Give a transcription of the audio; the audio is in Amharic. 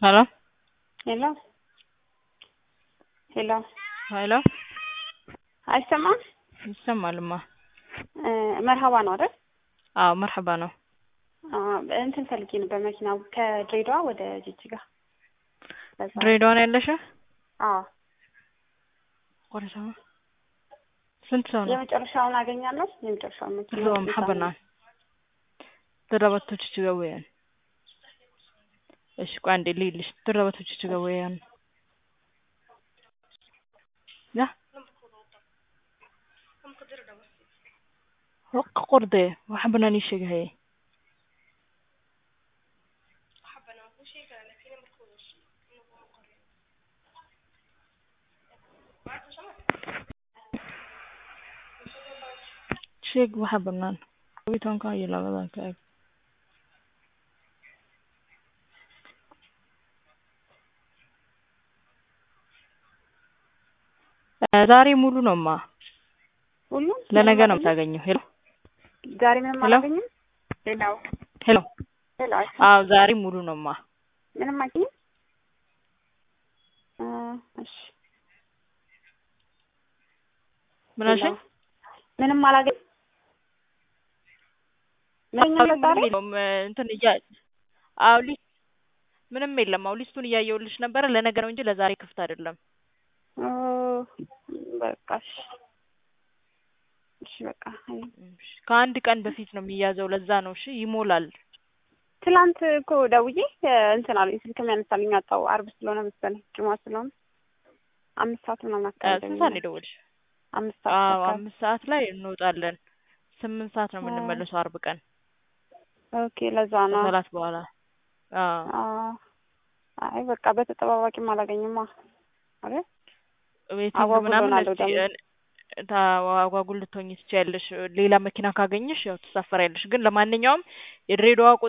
ሄሎ ሄሎ ሄሎ ሄሎ አይሰማም? ይሰማልማ። እ መርሀባ ነው አይደል? አዎ መርሐባ ነው። አ እንትን ፈልጌ ነበር መኪና ከድሬዳዋ ወደ ጅጅጋ። ለዛ ድሬዳዋ ነው ያለሽ? አዎ ወደ ሰማ ስንት ሰው ነው? የመጨረሻውን አገኛለሁ። የመጨረሻውን መኪና Zo maxabana darabatoች weeyaan እሺ ቆይ አንዴ ልይልሽ darabatoች weeyaan ya waqa qorde waxa banaan ii sheegay haye sheeg waxa banaan kow iyo tobanka iyo labadan ka eg ዛሬ ሙሉ ነውማ ሁሉም ለነገ ነው የምታገኘው ሄሎ ዛሬ ምንም ሄሎ? አላገኝም። ሌላው ሄሎ ሄሎ አይሰማም? አዎ ዛሬ ሙሉ ነውማ ምንም አገኝም። እ እሺ ምን አልሽኝ? ምንም አላገኝም። ምንም ምንም ዛሬ የለውም እንትን እያ አዎ ሊስት ምንም የለም። አዎ ሊስቱን እያየሁልሽ ነበረ ለነገ ነው እንጂ ለዛሬ ክፍት አይደለም። ኦ በቃ እሺ እሺ በቃ አይ እሺ፣ ከአንድ ቀን በፊት ነው የሚያዘው። ለዛ ነው እሺ፣ ይሞላል። ትላንት እኮ ደውዬ እ እንትን አለኝ ስልክ የሚያነሳልኝ አጣሁ። አርብ ስለሆነ መሰለኝ ጁማ ስለሆነ አምስት ሰዓት ምናምን እ አካባቢ ስንት ሰዓት ነው የደወልሽ? አምስት ሰዓት አዎ አካባቢ አምስት ሰዓት ላይ እንወጣለን። ስምንት ሰዓት ነው አ የምንመለሰው አርብ ቀን ኦኬ ለዛ ነው። ከሰላት በኋላ። አዎ አ አይ በቃ በተጠባባቂም አላገኝማ አይደል? ዌቲንግ አጓጉሎናል ምናምን ደግሞ። እስቲ እ ታ አጓጉል ልትሆኚ ትችያለሽ። ሌላ መኪና ካገኘሽ ያው ትሳፈሪያለሽ። ግን ለማንኛውም የድሬዳዋ